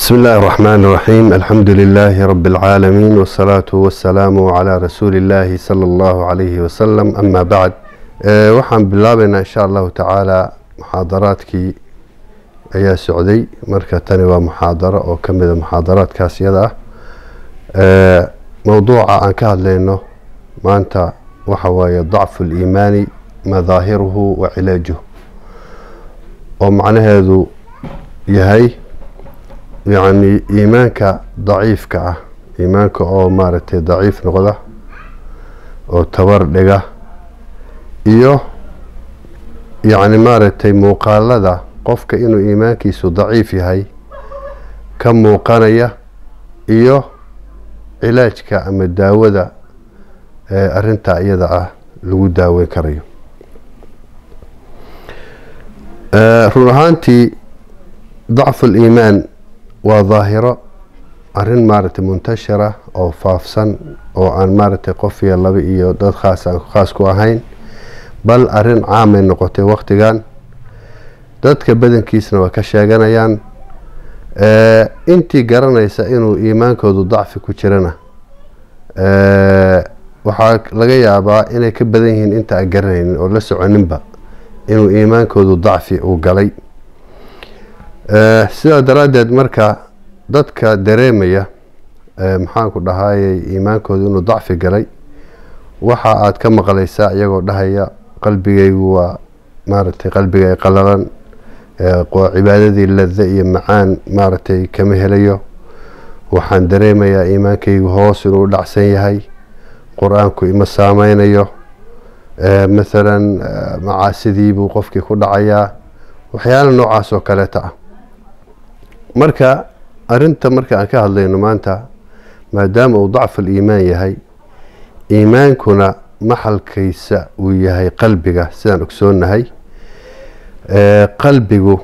بسم الله الرحمن الرحيم الحمد لله رب العالمين والصلاة والسلام على رسول الله صلى الله عليه وسلم أما بعد أه waxaan bilaabaynaa insha allahu tacaala muxaadaraadkii ayaa socday marka tani waa muxaadaro oo ka mida muxaadaraadkaas iyada ah أه mowduuca aan ka hadlayno maanta waxa waaye dacfu liimaani madaahiruhu wa cilaajuhu oo macnaheedu yahay yacni iimaanka daciifka ah iimaanka oo maaragtay daciif noqda oo tabar dhiga iyo yacni maaragtay muuqaalada qofka inuu iimaankiisu daciif yahay ka muuqanaya iyo cilaajka ama daawada ee arintaa iyada ah lagu daaweyn karayo run ahaantii dacfu liimaan waa daahiro arin maaragtay muntashira oo faafsan oo aan maaragtay qof iyo laba iyo dad khaas aan khaas ku ahayn bal arin caamay noqotay waktigan dadka badankiisna waa ka sheeganayaan intii garanaysa inuu iimaankoodu dacfi ku jirana waxaa laga yaabaa inay ka badan yihiin inta aan garanaynin oo la soconinba inuu iimaankoodu dacfi uu galay sidaa daraaddeed marka dadka dareemaya maxaanku dhahayay iimaankoodu inuu dacfi galay waxa aad ka maqlaysaa iyagoo dhahaya qalbigaygu waa maaragtay qalbigay qalalan cibaadadii lada iyo macaan maaragtay kama helayo waxaan dareemayaa iimaankaygu hoos inuu dhacsan yahay qur-aanku ima saameynayo mathalan macaasidii buu qofkii ku dhacayaa waxyaala noocaas oo kaleeta ah marka arinta marka aan ka hadlayno maanta maadaama uu dacful iimaan yahay iimaankuna maxalkiisa uu yahay qalbiga sidaan ogsoonnahay qalbigu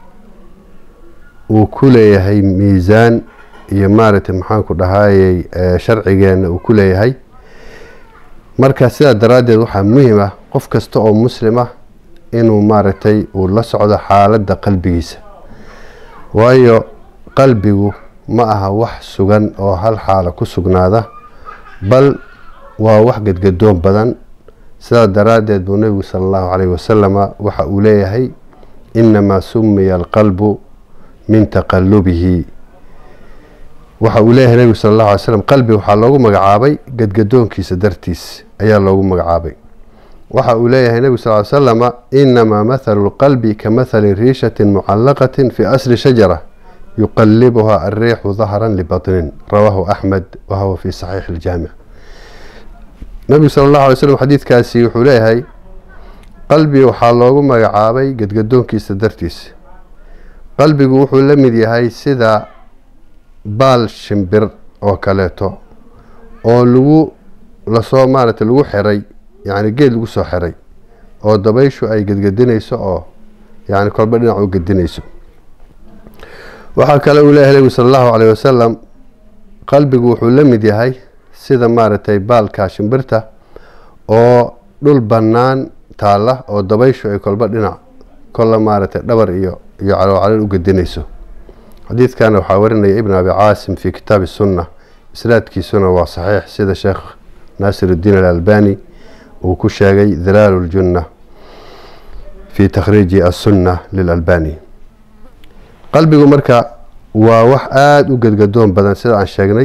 uu ku leeyahay miisaan iyo maaragtay maxaanku dhahayay sharcigeena uu ku leeyahay marka sidaa daraaddeed waxaa muhiim ah qof kasta oo muslim ah inuu maaragtay uu la socdo xaaladda qalbigiisa waayo qalbigu ma aha wax sugan oo hal xaalo ku sugnaada bal waa wax gadgadoon badan sidaa daraaddeed buu nebigu sala allahu calayhi wasalama waxa uu leeyahay inamaa sumiya alqalbu min taqalubihi waxa uu leeyahay nebigu sala allahu alay slam qalbi waxaa loogu magacaabay gadgadoonkiisa dartiis ayaa loogu magacaabay waxa uu leeyahay nebigu sal ly slama inamaa mathalu lqalbi ka mathali riishatin mucallaqatin fi asli shajara yuqalibuha alriixu dahran libatnin rawaahu axmed wahuwa fi saxiixi iljaamic nebigu sala allahu alay slam xadiidkaasi wuxuu leeyahay qalbi waxaa loogu magacaabay gadgadoonkiisa dartiis qalbigu wuxuu la mid yahay sida baal shimbir oo kaleeto oo lagu lasoo maaragtay lagu xiray yacni geed lagu soo xiray oo dabayshu ay gedgedinayso oo yacni kolba dhinac u gedinayso waxaa kale uu leeyahay nebigu sala allahu calayh wasalam qalbigu wuxuu la mid yahay sida maaragtay baalka shimbirta oo dhul bannaan taalla oo dabayshu ay kolba dhinac kolla maaragtay dhabar iyo iyo caloocalal u gedinayso xadiidkana waxaa warinaya ibn abi caasim fi kitaabi sunna isnaadkiisuna waa saxiix sida sheekh naasir uddiin alalbani uu ku sheegay dilaalu ljunna fi takhriiji assunna lilalbani qalbigu marka waa wax aada u gedgadoon badan sida aan sheegnay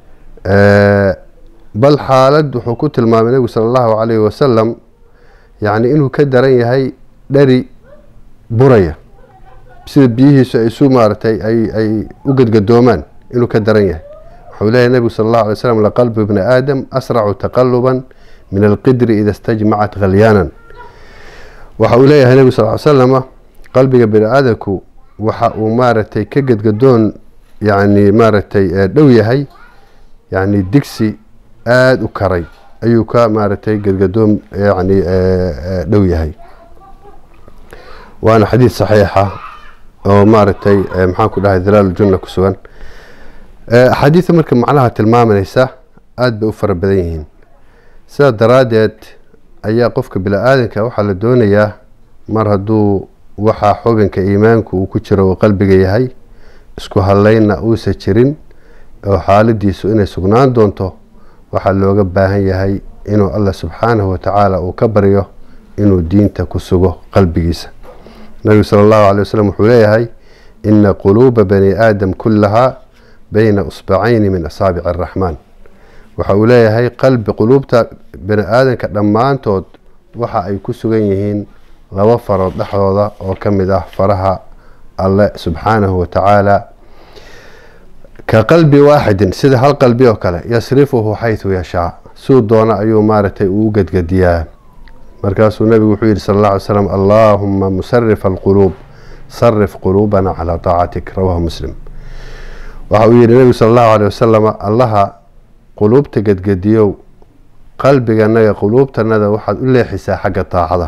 bal xaalad wuxuu ku tilmaamay nebigu sala allahu calayhi wasalam yacni inuu ka daran yahay dheri buraya sida biyihiisu ay isu maaragtay ay ay u gedgadoomaan inuu ka daran yahay wuxuu leeyahy nebigu sala allahu alay slam laqalbu ibni aadam asracu taqaluban min alqidri ida stajmacat khalyaanan waxa uu leeyahay nebigu sal ly slama qalbiga bini aadamku waxa uu maaragtay ka gedgadoon yacni maaragtay dhow yahay yacni digsi aada u karay ayuu ka maaragtay gedgadoon yacni dhow yahay waana xadiid saxiixa oo maaragtay maxaan ku dhahay dalaal junna ku sugan axaadiida marka macnaha tilmaamanaysa aada bay u fara badan yihiin sidaa daraaddeed ayaa qofka bini-aadanka waxaa la doonayaa mar hadduu waxaa xubinka iimaanku uu ku jiro uu qalbiga yahay isku hadlaynna uusa jirin oo xaaladiisu inay sugnaan doonto waxaa looga baahan yahay inuu allah subxaanahu watacaala uu ka baryo inuu diinta ku sugo qalbigiisa nabigu sala allahu calay wasalam wuxuu leeyahay ina quluuba bani aadam kullahaa bayna usbacayni min asaabici araxmaan waxa uu leeyahay qalbi quluubta bani aadamka dhammaantood waxa ay ku sugan yihiin laba farood dhexdooda oo ka mid ah faraha alle subxaanahu watacaala ka qalbi waaxidin sida hal qalbi oo kale yasrifuhu xaytu yashaa suu doona ayuu maaragtay uu gadgadiyaa markaasuu nabigu wuxuu yihi sal alla alay slam allaahuma musarif alquluub sarif quluubana calaa taacatik rawahu muslim waxa uu yihi nebigu sala allahu aley wasalam allaha quluubta gadgadiyow qalbiganaga quluubtanada waxaad u leexisaa xagga taacada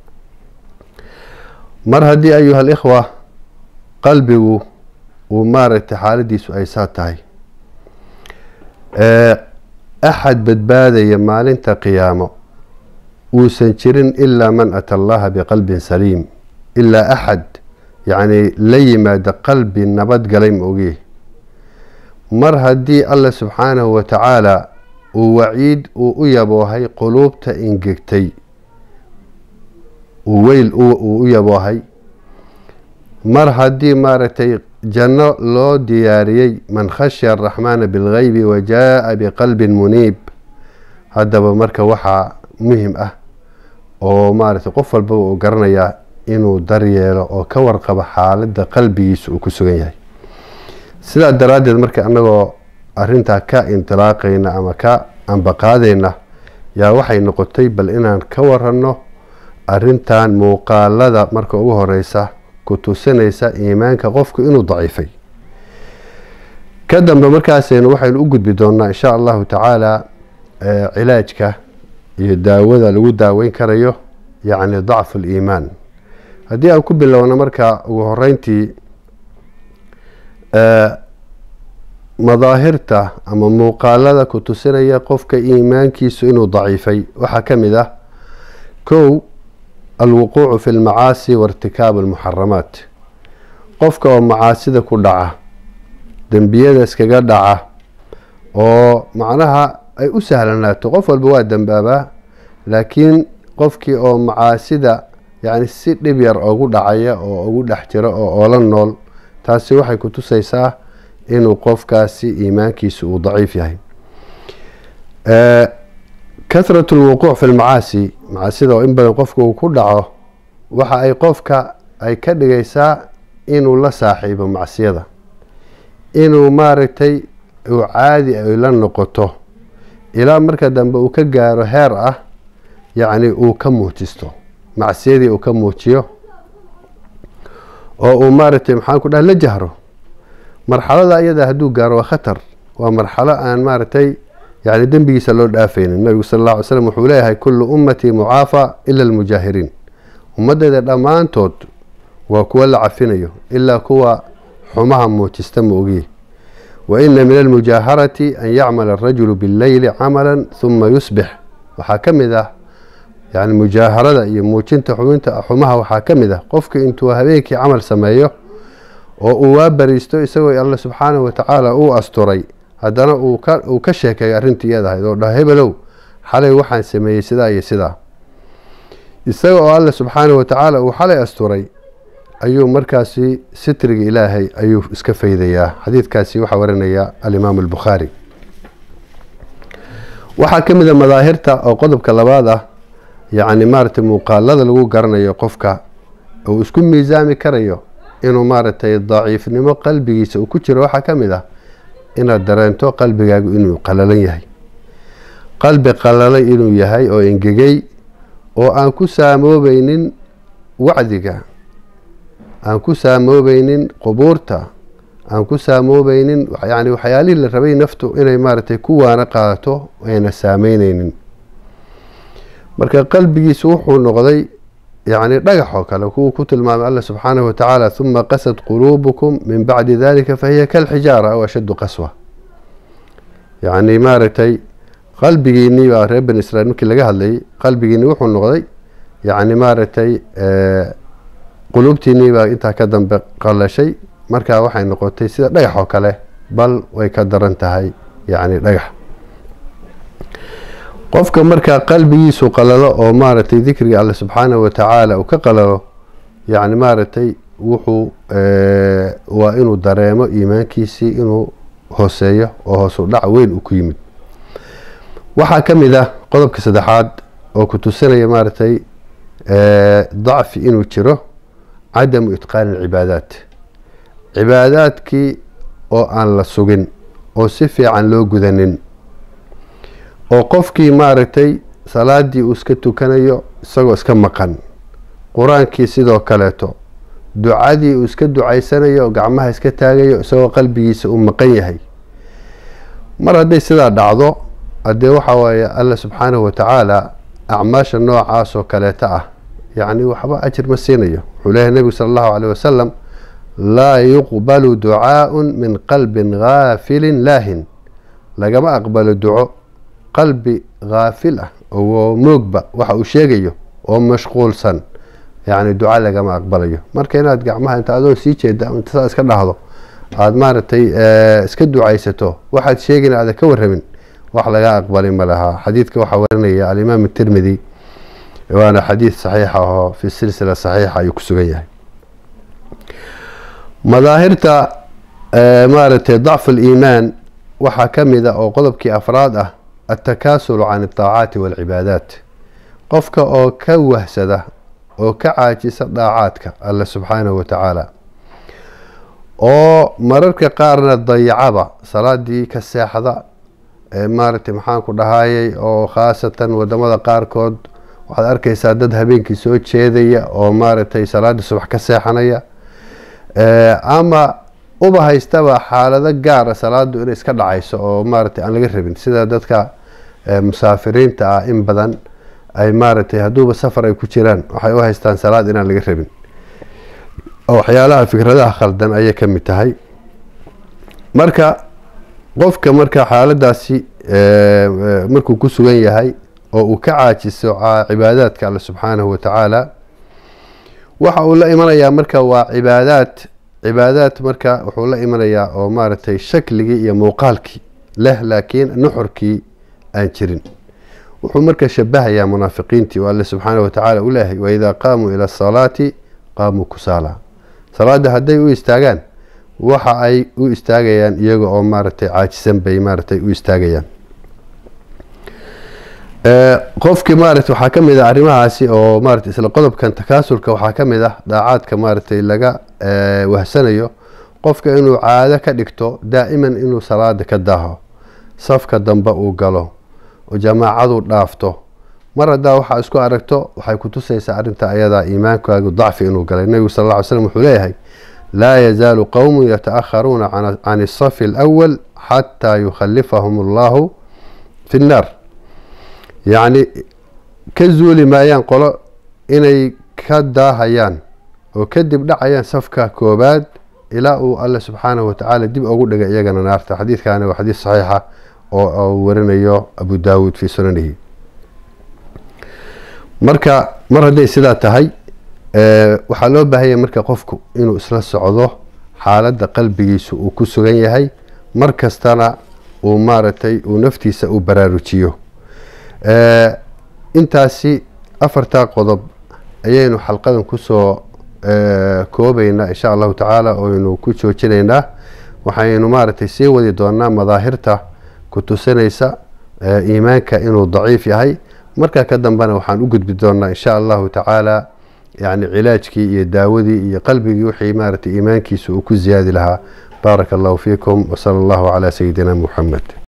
mar haddii ayuha alikhwa qalbigu uu maaragtay xaaladiisu ay saa tahay axad badbaadaya maalinta qiyaamo uusan jirin ilaa man ata allaha biqalbin saliim ilaa axad yacni la yimaada qalbi nabadgalay ma ogi mar haddii allah subxaanahu watacaala uu waciid uu u yaboohay quluubta ingegtay uu weyl uu u yaboohay mar haddii maaragtay janno loo diyaariyey man khashya araxmaana bilgeybi wa jaa-a biqalbin muniib haddaba marka waxaa muhim ah oo maaragtay qof walbaba uu garanayaa inuu daryeelo oo ka warqabo xaaladda qalbigiisa uu ku sugan yahay sidaa daraaddeed marka annagoo arrintaa ka indilaaqayna ama ka ambaqaadayna yaa waxay noqotay bal inaan ka waranno arrintan muuqaalada marka ugu horeysa ku tusinaysa iimaanka qofku inuu daciifay ka dambe markaasaynu waxaynu u gudbi doonaa insha allahu tacaala cilaajka iyo daawada lagu daaweyn karayo yacni dacfu liimaan haddii aan ku bilowno marka ugu horeyntii madaahirta ama muuqaalada ku tusinaya qofka iimaankiisu inuu daciifay waxaa ka mid ah kow alwuquucu fi lmacaasi wairtikaabu almuxaramaat qofka oo macaasida ku dhaca dembiyada iskaga dhaca oo macnaha ay u sahlanaato qof walba waa dembaabaa laakiin qofkii oo macaasida yacni si dhib yar ugu dhacaya oo ugu dhex jiro oo oola nool taasi waxay ku tusaysaa inuu qofkaasi iimaankiisu uu daciif yahay kahratu lwuquuc fi lmacaasi macaasida oo in badan qofka uu ku dhaco waxa ay qofka ay ka dhigaysaa inuu la saaxiibo macsiyada inuu maaragtay uu caadi ay la noqoto ilaa marka dambe uu ka gaaro heer ah yacni uu ka muujisto macsiyadii uu ka muujiyo oo uu maaragtay maxaan ku dhaha la jahro marxalada iyada hadduu gaaro waa khatar waa marxalo aan maaragtay yani dembigiisa loo dhaafaynin nabigu sal alla ly slam wuxuu leeyahay kullu ummatii mucaafa ila almujaahiriin ummaddeeda dhammaantood waa kuwa la cafinayo ilaa kuwa xumaha muujista ma ogiye wa ina min almujaaharati an yacmala arajulu billeyli camala huma yusbix waxaa ka mid ah yani mujaaharada iyo muujinta xubinta xumaha waxaa ka mid ah qofka intuu habeenkii camal sameeyo oo uu waa bariisto isagoo alla subxaanahu watacaala uu asturay haddana uu ka sheekay arrintii iyadahayd oo dhaha hebelow xalay waxaan sameeyey sidaa iyo sidaa isaga oo alla subxaanahu watacaala uu xalay asturay ayuu markaasi sitriga ilaahay ayuu iska faydayaa xadiidkaasi waxaa warinaya alimaamu albukhaari waxaa ka mid a madaahirta oo qodobka labaad ah yacni maaragtay muuqaalada lagu garanayo qofka uu isku miisaami karayo inuu maaragtay daciifnimo qalbigiisa uu ku jiro waxaa ka mid ah inaad dareento qalbigaagu inuu qalalan yahay qalbi qalalay inuu yahay oo engegay oo aan ku saamoobaynin wacdiga aan ku saamoobaynin qubuurta aan ku saamoobaynin yani waxyaalihii la rabay naftu inay maaragtay ku waana qaadato ayna saameyneynin marka qalbigiisu wuxuu noqday yacni dhagax oo kale kuwuu ku tilmaamay alla subxaanahu watacaala huma qasad quluubukum min bacdi dalika fahiya kalxijaara aw ashaddu qaswa yacni maaragtay qalbigiinii baa reer bani israiil markii laga hadlayay qalbigiinii wuxuu noqday yacni maaragtay quluubtiinii baa intaa ka dambe qalashay markaa waxay noqotay sida dhagax oo kale bal way ka daran tahay yacni dhagax qofka markaa qalbigiisu qalalo oo maaragtay dikriga alle subxaanahu watacaala uu ka qalalo yacni maaragtay wuxuu waa inuu dareemo iimaankiisii inuu hooseeyo oo hoosu dhac weyn uu ku yimid waxaa ka mid ah qodobka saddexaad oo ku tusinaya maaragtay dacfi inuu jiro cadamu itqaani alcibaadaat cibaadaadkii oo aan la sugin oo si fiican loo gudanin oo qofkii maaragtay salaadii uu iska tukanayo isagoo iska maqan qur-aankii sidoo kaleeto ducadii uu iska ducaysanayo oo gacmaha iska taagayo isagoo qalbigiisa uu maqan yahay mar hadday sidaa dhacdo haddee waxaa waaye alla subxaanahu watacaala acmaasha noocaas oo kaleeta ah yacni waxba ajir ma siinayo wuxuu leeyahay nebigu sala allahu caleyh wasalam laa yuqbalu ducaaun min qalbin gaafilin laahin lagama aqbalo duco qalbi haafil ah oo moogba waxa uu sheegayo oo mashquulsan yacni duca lagama aqbalayo marka inaad gacmaha inta adoo sii jeeda inta saa iska dhahdo aada maaragtay iska ducaysato waxaad sheegin aada ka warramin wax laga aqbali ma lahaa xadiidka waxaa warinaya alimaam tirmidi waana xadiid saxiixa oo fi silsila saxiixa ayuu ku sugan yahay madaahirta maaragtay dacfu liimaan waxaa ka mid a oo qodobkii afraad ah altakasulu can aldaacaati waalcibaadaat qofka oo ka wahsada oo ka caajisa daacaadka alle subxaanahu watacaala oo mararka qaarna dayacaba salaadii ka seexda maaragtay maxaan ku dhahayay oo khaasatan wadamada qaarkood waxaad arkaysaa dad habeenkii soo jeedaya oo maaragtay salaadii subax ka seexanaya ama uba haystaba xaalado gaara salaadu inay iska dhacayso oo maaragtay aan laga rabin sida dadka musaafiriinta ah in badan ay maaragtay hadduuba safar ay ku jiraan waxay u haystaan salaad inaan laga rabin waxyaalaha fikradaha khaldan ayay ka mid tahay marka qofka marka xaaladaasi markuu ku sugan yahay oo uu ka caajiso cibaadaadka alle subxaanahu watacaala waxa uu la imanayaa marka waa cibaadaad cibaadaad marka wuxuu la imanayaa oo maaragtay shakligii iyo muuqaalkii leh laakiin nuxurkii aan jirin wuxuu marka shabahayaa munaafiqiintii oo alle subxaanahu watacaala u leeyahay waidaa qaamuu ila asalaati qaamuu kusaala salaada hadday u istaagaan waxa ay u istaagayaan iyaga oo maaragtay caajisan bay maaragtay u istaagayaan qofkii maaragtay waxaa ka mid ah arrimahaasi oo maaragtay isla qodobkan takaasulka waxaa ka mid ah daacaadka maaragtay laga wahsanayo qofka inuu caado ka dhigto daa'iman inuu salaada ka daaho safka dambe uu galo oo jamaacadu dhaafto mar haddaa waxaa isku aragto waxay ku tusaysaa arrinta ayadaa iimaankaagu dacfi inuu galay nebigu sal alla ly slam wuxuu leeyahay laa yazaalu qowmu yataakharuuna can asafi alawal xataa yukhallifahum allahu fi nnaar yacni ka zuuli maayaan qolo inay ka daahayaan oo kadib dhacayaan safka koobaad ilaa uu alle subxaanahu watacaala dib ugu dhigay iyagana naarta xadiidkaani waa xadiid saxiixa oo uu warinayo abu daawuud fii sunanihi marka mar hadday sidaa tahay waxaa loo baahanya marka qofku inuu isla socdo xaaladda qalbigiisu uu ku sugan yahay mar kastana uu maaragtay uu naftiisa u baraarujiyo intaasi afartaa qodob ayaynu xalqadan kusoo koobaynaa insha allahu tacaala oynu ku joojinaynaa waxaynu maaragtay sii wadi doonaa madaahirta ku tusinaysa iimaanka inuu daciif yahay markaa ka dambena waxaan u gudbi doonaa insha allahu tacaala yani cilaajkii iyo daawadii iyo qalbigii wixii maaragtay iimaankiisa uu ku ziyaadi lahaa baaraka allahu fiikum wsala allahu calaa sayidina muxamed